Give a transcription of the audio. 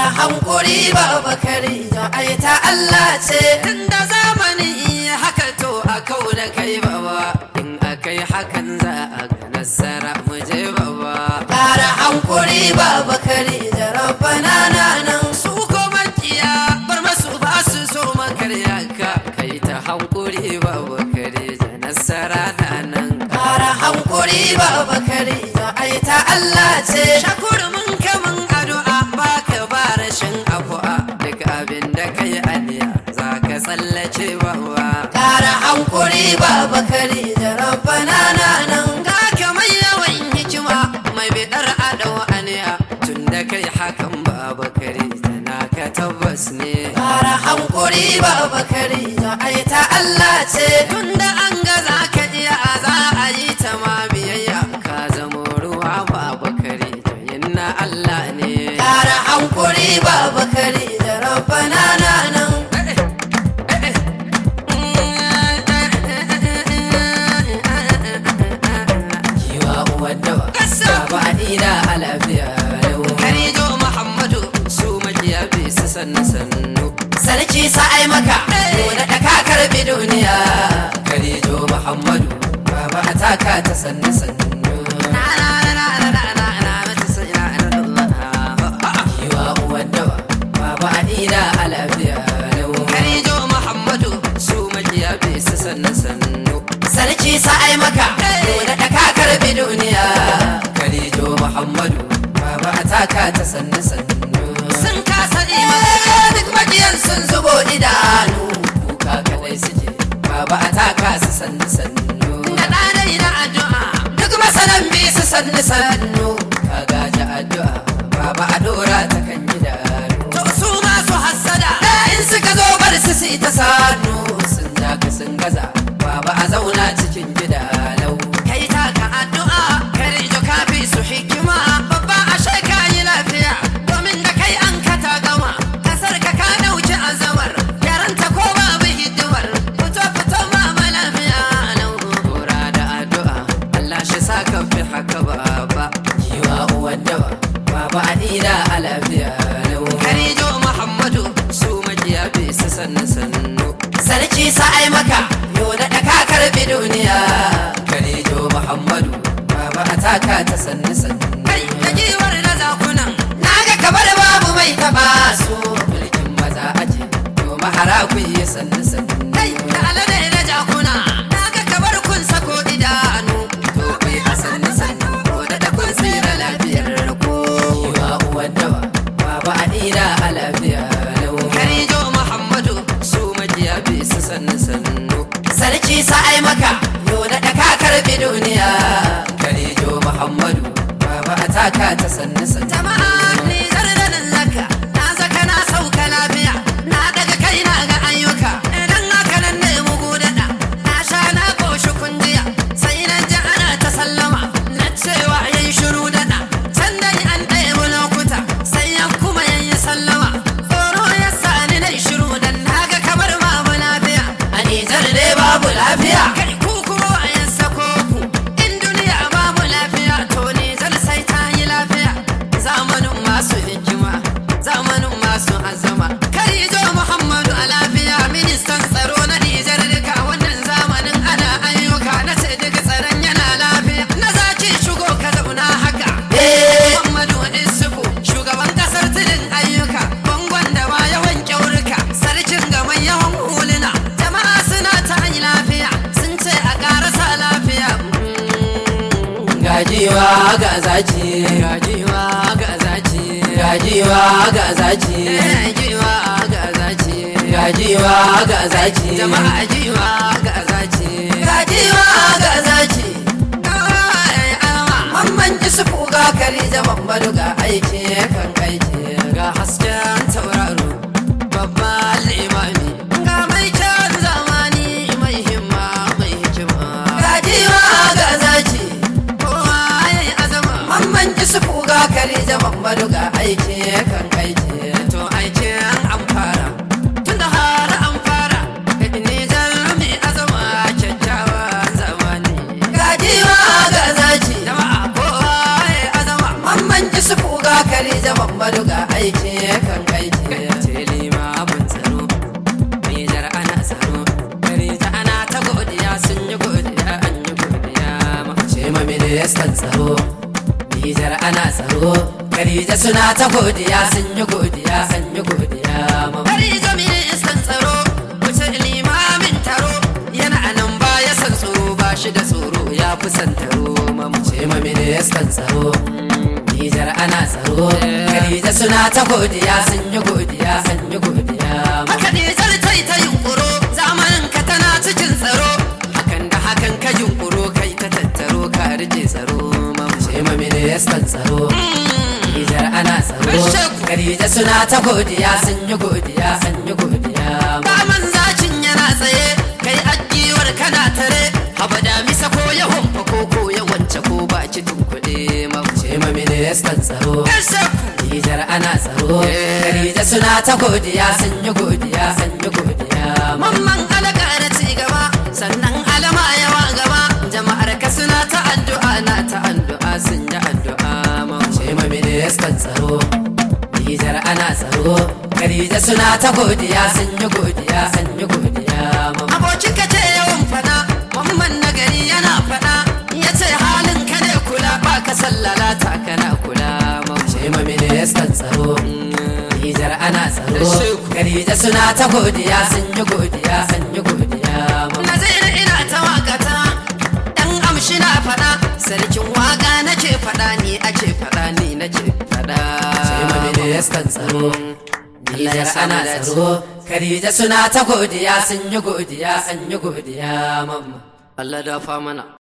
Kara hankuri baba Khadija ai ta Allah ce inda zamani haka to a kau da kai baba in akai hakan za a ga nasara mu je baba Kara hankuri baba Khadija rabbana na nan su ko makiya bar masu ba su so makarya ka kai ta hankuri baba kare da nasara na nan Kara hankuri baba Khadija ai ta Allah ce shakuru mun kamun addu'a baka ba rashin afu'a duk abin da kai aniya za ka tsallace baba Kara hankuri baba Khadija rabbana na nan ga ka mai yawan hikima mai bidar adau aniya tun da kai hakan baba kare na ka tabbas ne Kara hankuri baba Khadija ai ta Allah ce tunda an ga za ka iya za a yi ta ma biyayya ka zamo ruwa babu kare yin na Allah ne Kara hankuri baba Khadija rabbana na nan Kiwa uwar dawa Baba Adina a lafiya lau Karijo Muhammadu su makiya bi su sannu sannu sarki sa'ai maka nuna da ka karbi duniya Karijo Muhammadu Baba a taka ta sannu sannu Na na na na na na na na mata sai na na Allah Kiwa uwar dawa Baba Adina a lafiya lau Karijo Muhammadu su makiya bi su sannu sannu sarki sa'ai maka nuna da ka karbi duniya Karijo Muhammadu Baba a taka ta sannu sannu Sun kasa imani duk makiyan sun zubo idanu Kuka kadai suke Baba a taka su sannu sannu Da ɗanai na addu'a Duk masanan bi su sannu sannu Ka gaji addu'a Baba a dora ta kan gidanu To su masu hassada In suka zo bar su su ta sanu Sun daka sun gaza Baba a zauna cikin gida lau Kai taka addu'a Kare jo kafi su hikima Babba a ka yi lafiya Domin da kai an ka ta gama Kasar ka ka dauki azamar Yaranta ko babu hidimar Fito fito mama lafiya lau Kora da addu'a Allah shi sa ka fi haka baba Kiwa uwan dawa Baba Adina a lafiya lau Karijo Muhammadu su makiya bi su sannu sannu sarki sa'ai maka nuna da ka karbi duniya Karijo Muhammadu Baba a taka ta sannu sannu Kai da giwar na zakunan naga kamar babu mai taba su mulkin maza aje to mahara ku yi sannu sannu Kai da alade na jakuna naga kamar kun sako idanu to ku yi a sannu sannu ko da da kun tsira lafiyar ku Kiwa uwar dawa Baba Adina a lafiya lau Karijo Muhammadu su makiya bi su sannu sannu sarki sa'ai maka nuna da ka karbi duniya Karijo Muhammadu Baba a taka ta sannu sannu Jama'a ni zardanin zaka Na zaka na sauka lafiya Na daga kai na ga ayyuka Idan haka nan ne mugu daɗa Na sha na ƙoshi kunjiya Sai na ji ana ta sallama Na cewa yayi shiru daɗa Can dai an ɗaya lokuta Sai ya kuma yayi sallama Tsoro ya sa ni na shiru Dan na ga kamar babu lafiya a nijar dai babu lafiya Kai ku kuma wayan sako ku In duniya babu lafiya To ne zan sai ta yi lafiya Zamanin masu hikima Zamanin masu azama Karijo Muhammadu a lafiya Ministan tsaro na Nijar duka Wannan zamanin ana ayyuka Na ce duka tsaron yana lafiya Na zaki shigo ka zauna haka eh Muhammadu Isufu shugaban kasar tudun ayyuka bangon da ba yawan kyaurika sarkin gaban yawan huluna jama'a suna ta yi lafiya sun ce a karasa lafiya gajiwa ga zaki gajiwa ga zaci gajiwa ga zaki gajiwa ga zaci gajiwa ga zaki jama'a jiwa ga zaci gajiwa ga zaki Ai, ama. mamman isufu ga kari da mamadu ga aiki kan aiki ga hasken tauraro babban limami ga mai kyan zamani mai himma mai hikima gajiwa ga zaki kowa ya yi azama mamman isufu ga kari da mamadu ga aiki kan aiki to aikin an fara tun da har an fara nijar mai azama kyakkyawan zamani gajiwa ga zaki jama'a kowa ya yi azama mamman isufu ga kari Khadija Muhammadu ga aiki kan aiki ce limamin tsaro Nijar ana tsaro Khadija ana ta godiya sun yi godiya an yi godiya ma ce ma ministan tsaro Nijar ana tsaro Khadija suna ta godiya sun yi godiya an yi godiya ma Khadija ministan tsaro wuce limamin taro yana anan baya san tsoro ba shi da tsoro ya fi san taro mamu ce ma ministan tsaro Nijar ana tsaro Khadija suna ta godiya sun yi godiya an yi godiya ma haka Nijar ta yi ta yunkuro zamanin ka tana cikin tsaro hakan da hakan ka yunkuro kai ta tattaro ka rike tsaro mamu ce ma ministan tsaro Nijar ana tsaro Bishop. Khadija suna ta godiya sun yi godiya an yi godiya ma Daman zakin yana tsaye kai agiwar kana tare haba da misa ko ya homfa ko ko ya wance ko ba ki tunkuɗe mamu ce ma ministan tsaro Bishop. Nijar ana tsaro Eh. Khadija suna ta godiya sun yi godiya an yi godiya ma Mamman alaka na ci gaba sannan alama yawa gaba jama'ar ka suna ta addu'a na ta addu'a sun yi addu'a mamu ce ma ministan tsaro Nijar ana tsaro Khadija suna ta godiya sun yi godiya an yi godiya ma Abokin ka ce yawan fada mamman nagari yana fada ya ce halin ka ne kula ba ka sallala ta kana kula mamu ce ma ministan tsaro Nijar ana tsaro Shehu. Khadija suna ta godiya sun yi godiya an yi godiya ma Nazir ina ta wakata dan amshi na fada sarkin waka nake fada ni ake fada ni nake fada ce ma ministan tsaro Allah ya Nijar sa mu ana dace. tsaro Khadija suna ta godiya sun yi godiya an yi godiya mamma Allah da fa mana